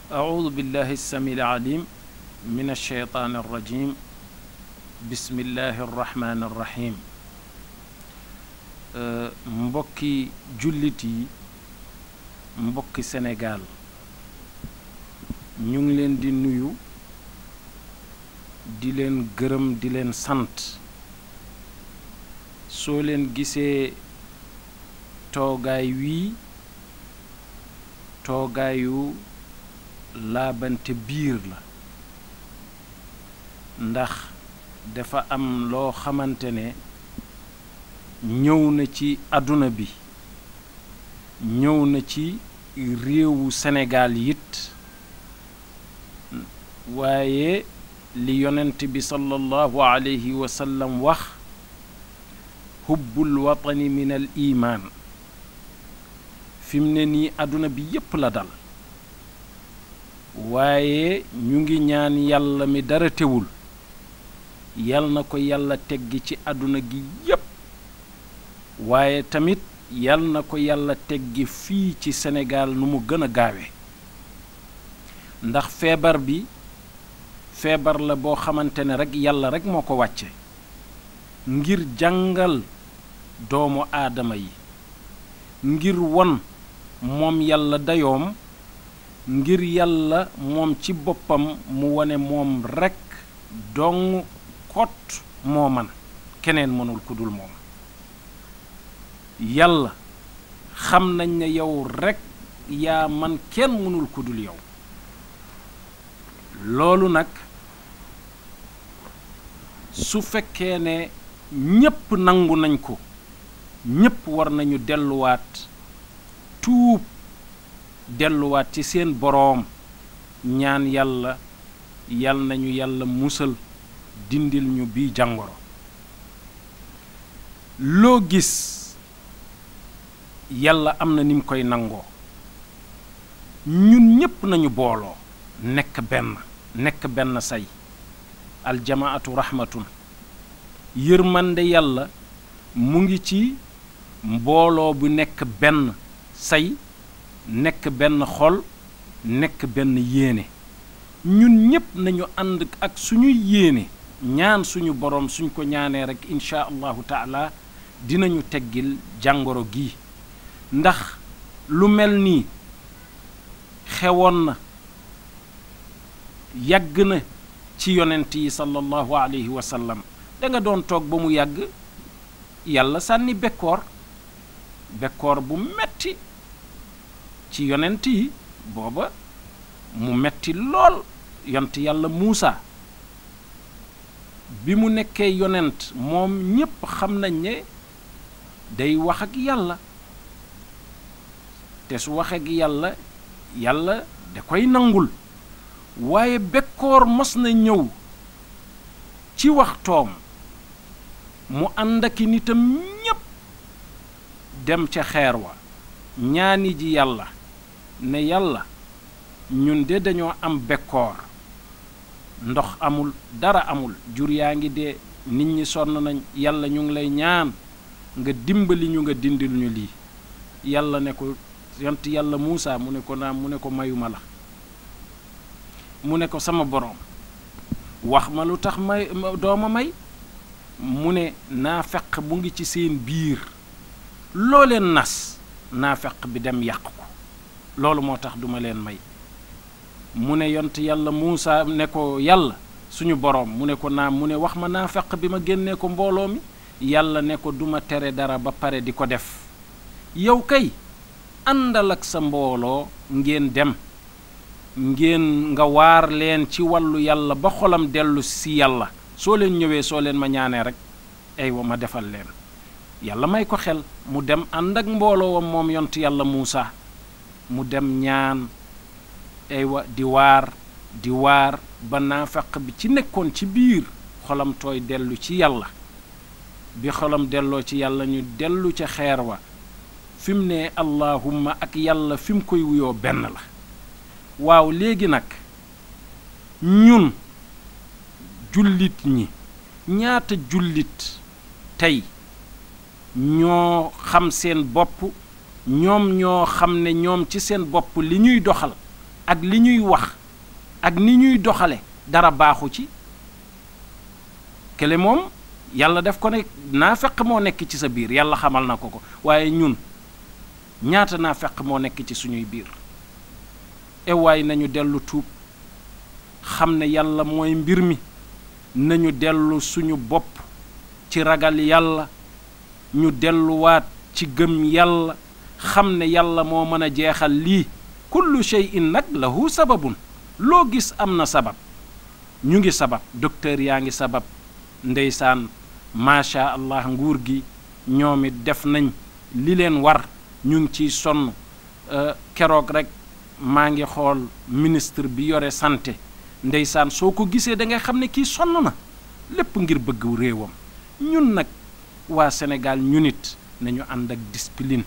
أعوذ بالله السميع العليم من الشيطان الرجيم بسم الله الرحمن الرحيم mbokki jullit yi mbokki Sénégal ñu ngi leen di nuyu di leen gërëm di leen sant soo leen gisee toogaay wii toogaayu laabante biir la ndax dafa am loo xamante ne ñëw na ci àdduna bi ñëw na ci réewu Sénégal it waaye li yonent bi sallallahu alayhi wa sallam wax hubbul watani min al imaan fi mu ne nii àdduna bi yépp la dal waaye ñu ngi ñaan yàlla mi dara teewul yal na ko yàlla teggi ci àdduna gi yépp waaye tamit yal na ko yàlla teggi fii ci Sénégal nu mu gën a gaawe ndax feebar bi feebar la boo xamante ne rekk yàlla rekk moo ko wàcce ngir jàngal doomu aadama yi ngir won moom yàlla dayoom ngir yàlla moom ci boppam mu wone moom rekk dong kot moo man keneen mënul ku dul moom yàlla xam nañ ne yow rekk yaa man kenn mënul ku dul yow loolu nag su fekkee ne ñépp nangu nañ ko ñépp war nañu delluwaat tuub delluwaat ci seen boroom ñaan yàlla yal nañu yàlla musal dindil ñu bii jàngoro loo gis yàlla am na ni mu koy nangoo ñun ñépp nañu booloo nekk benn nekk benn say aljamaatu rahmatun yërmande yàlla mu ngi ci mbooloo bu nekk benn say nekk benn xol nekk benn yéene ñun ñépp nañu ànd ak suñuy yéene ñaan suñu boroom suñ ko ñaanee rekk insha allahu taala dinañu teggil jàngoro gi ndax lu mel nii xewoon na yàgg na ci yonent yi sallallahu alayhi wa sallam da nga doon toog ba mu yàgg yàlla sànni bekkoor bekkoor bu metti ci yonent yi booba mu metti lool yont yàlla Muusa bi mu nekkee yonent moom ñépp xam nañ ne day wax ak yàlla te su waxee ak yàlla yàlla da koy nangul waaye bekkoor mos na ñëw ci waxtoom mu ànd ak nitam ñépp dem ca xeer wa ñaani ji yàlla ne yàlla ñun de dañoo am bekkoor ndox amul dara amul jur yaa ngi dee nit ñi sonn nañ yàlla ñu ngi lay ñaan nga dimbali ñu nga dindil ñu lii yàlla ne ko yont yàlla Muusa mu ne ko naam mu ne ko mayuma la mu ne ko sama boroom wax ma lu tax may dooma may mu ne naa feq bu ngi ci seen biir loo leen nas naa feq bi dem yàq ko loolu moo tax duma leen may mu ne yont yàlla Muusa ne ko yàlla suñu boroom mu ne ko naam mu ne wax ma naa feq bi ma génnee ko mbooloo mi yàlla ne ko duma tere dara ba pare di ko def yow kay àndal ak sa mbooloo ngeen dem ngeen nga waar leen ci wàllu yàlla ba xolam dellu si yàlla soo leen ñëwee soo leen ma ñaanee rek aywa ma defal leen yàlla may ko xel mu dem ànd ak mbooloowam moom yont yàlla Muusa mu dem ñaan aywa di waar di waar ba naafaq bi ci nekkoon ci biir xolam tooy dellu ci yàlla bi xolam delloo ci yàlla ñu dellu ca xeer wa fi mu ne allahumma ak yàlla fi mu koy wuyoo benn la waaw léegi nag ñun jullit ñi ñaata jullit tey ñoo xam seen bopp ñoom ñoo xam ne ñoom ci seen bopp li ñuy doxal ak li ñuy wax ak ni ñuy doxale dara baaxu ci kële moom yàlla def ko ne naa feq moo nekk ci sa biir yàlla xamal na ko ko waaye ñun ñaata naa feq moo nekk ci suñuy biir ewaay nañu dellu tuub xam ne yàlla mooy mbir mi nañu dellu suñu bopp ci ragal yàlla ñu delluwaat ci gëm yàlla xam ne yàlla moo mën a jeexal lii kullu shay'in nag lahu sababun loo gis am na sabab ñu ngi sabab docteur yaa ngi sabab ndeysaan macha allah nguur gi ñoom it def nañ li leen war ñu ngi ciy sonn keroog rek maa ngi xool ministre bi yore santé ndeysaan soo ko gisee da ngay xam ne kii sonn na lépp ngir bëgg réewam ñun nag waa Sénégal ñu nit nañu ànd ak discipline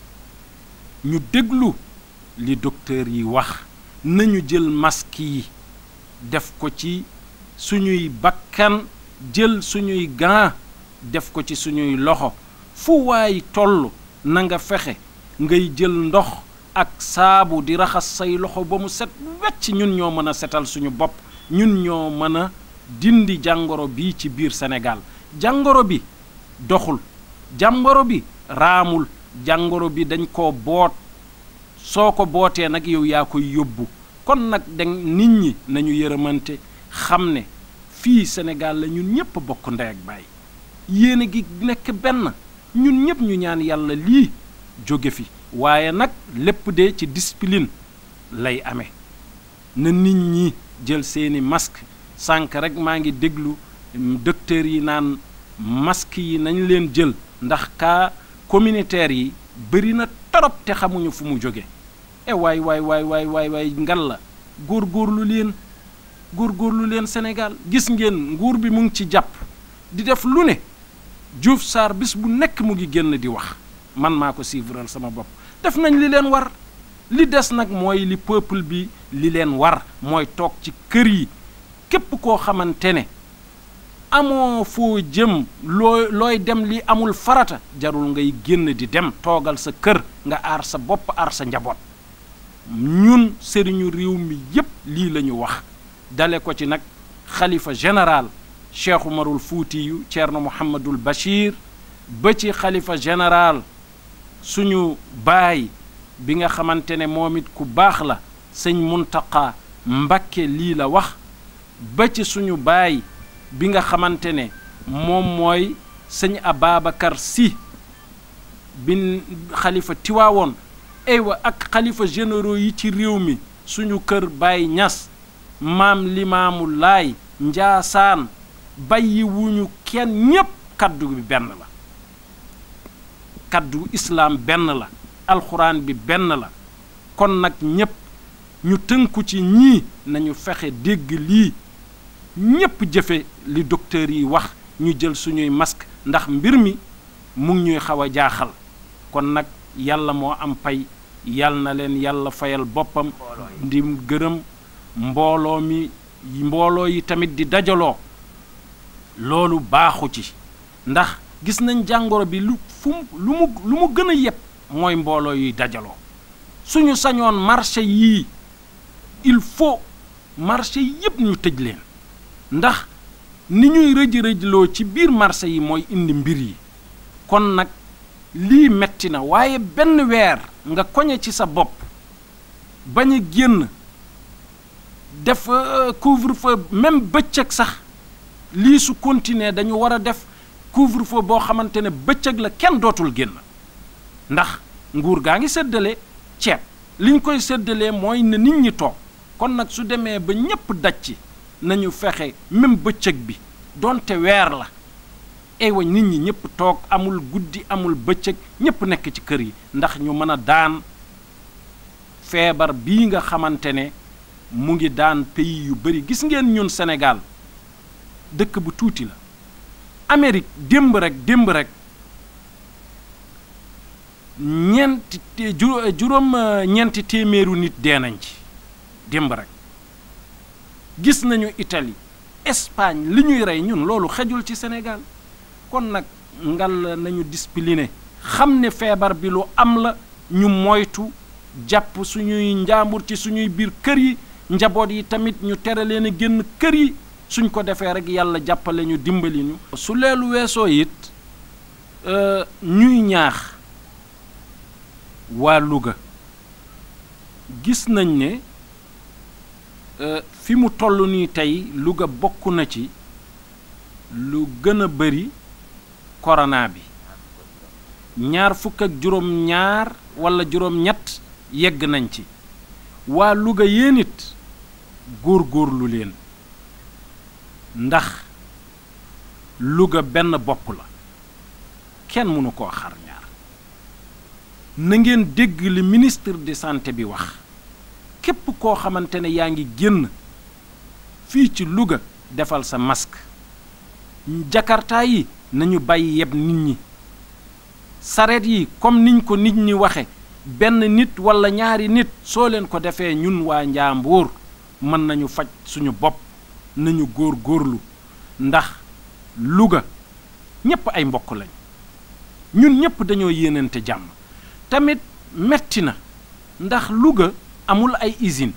ñu déglu li docteur yi wax nañu jël masque yi def ko ci suñuy bakkan jël suñuy gants def ko ci suñuy loxo fu waay toll na nga fexe ngay jël ndox ak saabu di raxas say loxo ba mu set wecc ñun ñoo mën a setal suñu bopp ñun ñoo mën a dindi jàngoro bi ci biir Sénégal jàngoro bi doxul jàngoro bi raamul jàngoro bi dañ koo boot soo ko bootee nag yow yaa koy yóbbu kon nag dañ nit ñi nañu yërëmante xam ne fii Sénégal la ñun ñépp bokk ndey ak baay yéene gi nekk benn ñun ñépp ñu ñaan yàlla lii jóge fi waaye nag lépp de ci discipline lay amee na nit ñi jël seeni masque sànq rek maa ngi déglu docteur yi naan masque yi nañ leen jël ndax cas communautaire yi bëri na torop te xamuñu fu mu jóge e waay waay waay waay waay waay ngal la góorgóorlu leen góorgóorlu leen Sénégal gis ngeen nguur bi mu ngi ci jàpp di def lu ne Diouf Sarr bis bu nekk mu ngi génn di wax man maa ko suivral sama bopp def nañ li leen war li des nag mooy li peuple bi li leen war mooy toog ci kër yi képp koo xamante ne amoo foo jëm looy looy dem li amul farata jarul ngay génn di dem toogal sa kër nga aar sa bopp aar sa njaboot ñun sëriñu réew mi yépp lii la ñu wax dale ko ci nag xalifa général cheikh umarul fuutiyu ceerno mouhamadul bachir ba ci xalifa général suñu baay bi nga xamante ne moom it ku baax la sëñ muntaqa mbakke lii la wax ba ci suñu baay bi nga xamante ne moom mooy sëñ ababacar si bin xalifa tiwaawoon aywa ak xalifa généraux yi ci réew mi suñu kër baay ñas maam limaamu laay njaasaan bàyyi wuñu kenn ñépp kaddu bi benn la kaddu islaam benn la alxuraan bi benn la kon nag ñépp ñu tënku ci ñii nañu fexe dégg lii ñépp jëfe li docteur yi wax ñu jël suñuy masque ndax mbir mi mu ngi ñuy xaw a jaaxal kon nag yàlla moo am pay yal na leen yàlla fayal boppam di gërëm mbooloo mi mbooloo yi tamit di dajaloo loolu baaxu ci ndax gis nañ jàngoro bi lu fu lu mu lu mu gën a yépp mooy mbooloo yuy dajaloo suñu sañoon marché yii il faut marché yépp ñu tëj leen ndax ni ñuy rëj rëjloo ci biir marché yi mooy indi mbir yi kon nag lii metti na waaye benn weer nga koñe ci sa bopp bañ a génn def couvre-feu même bëccëg sax lii su continuer dañu war a def couvre-feu boo xamante ne bëccëg la kenn dootul génn ndax nguur gaa ngi séddale ceeb li ñu koy séddalee mooy ne nit ñi toog kon nag su demee ba ñépp daj ci nañu fexe même bëccëg bi donte weer la aywa nit ñi ñépp toog amul guddi amul bëccëg ñépp nekk ci kër yi ndax ñu mën a daan feebar bii nga xamante ne mu ngi daan pays yu bari gis ngeen ñun Sénégal dëkk bu tuuti la Amérique démb rek démb rek ñeenti juróom ñeenti téeméeru nit dee nañ ci démb rek gis nañu Italie Espagne li ñuy rey ñun loolu xejul ci Sénégal kon nag ngal nañu discipliné xam ne feebar bi lu am la ñu moytu jàpp suñuy njaambur ci suñuy biir kër yi njaboot yi tamit ñu tere leen a génn kër yi suñ ko defee rek yàlla jàppale ñu dimbali ñu su leelu weesoo it ñuy ñaax waa Louga gis nañ ne fi mu toll nii tey Louga bokk na ci lu gën a bari corona bi ñaar fukk ak juróom ñaar walla juróom ñett yegg nañ ci waa Louga yéen it góor góorlu leen ndax Louga benn bopp la kenn mënu koo xar ñaar na ngeen dégg li ministre de santé bi wax képp koo xamante ne yaa ngi génn fii ci Louga defal sa masque jakarta yi nañu bàyyi yeb nit ñi sareet yi comme niñ ko nit ñi waxe benn nit walla ñaari nit soo leen ko defee ñun waa Njàmbur mën nañu faj suñu bopp nañu góor góorlu ndax Louga ñépp ay mbokk lañ ñun ñépp dañoo yéenante jàmm tamit metti na ndax Louga amul ay usine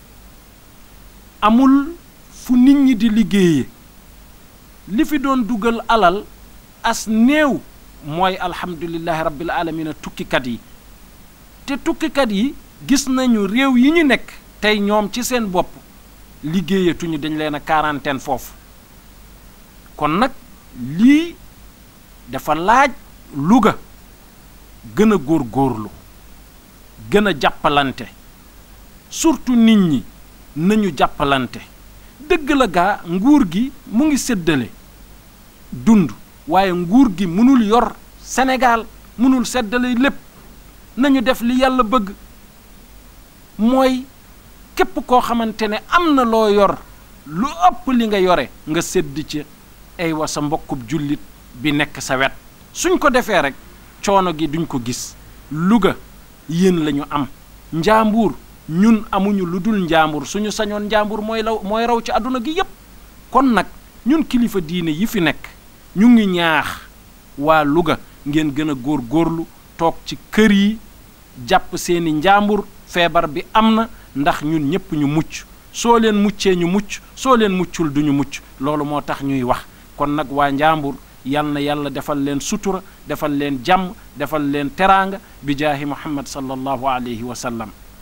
amul fu nit ñi di liggéeye li fi doon dugal alal as néew mooy alhamdulillahi rabbil alamina tukkikat yi te tukkikat yi gis nañu réew yi ñu nekk tey ñoom ci seen bopp liggéeyatuñu dañ leen a quarantaine foofu kon nag lii dafa laaj Louga gën a góor góorlu gën a jàppalante surtout nit ñi nañu jàppalante dëgg la gaa nguur gi mu ngi séddale dund waaye nguur gi mënul yor Sénégal mënul séddale lépp nañu def li yàlla bëgg mooy képp koo xamante ne am na loo yor lu ëpp li nga yore nga sédd ci ay wa sa mbokkub jullit bi nekk sa wet suñ ko defee rek coono gi duñ ko gis Louga yéen lañu am Njàmbur ñun amuñu lu dul Njàmbur suñu sañoon Njàmbur mooy law mooy raw ci àdduna gi yépp kon nag ñun kilifa diine yi fi nekk ñu ngi ñaax waa Louga ngeen gën a góor góorlu toog ci kër yi jàpp seeni njàmbur feebar bi am na ndax ñun ñépp ñu mucc soo leen muccee ñu mucc soo leen muccul duñu mucc loolu moo tax ñuy wax kon nag waa njàmbur yal na yàlla defal leen sutura defal leen jàmm defal leen teraanga bi jaahi muhammad sallallahu alayhi wa sallam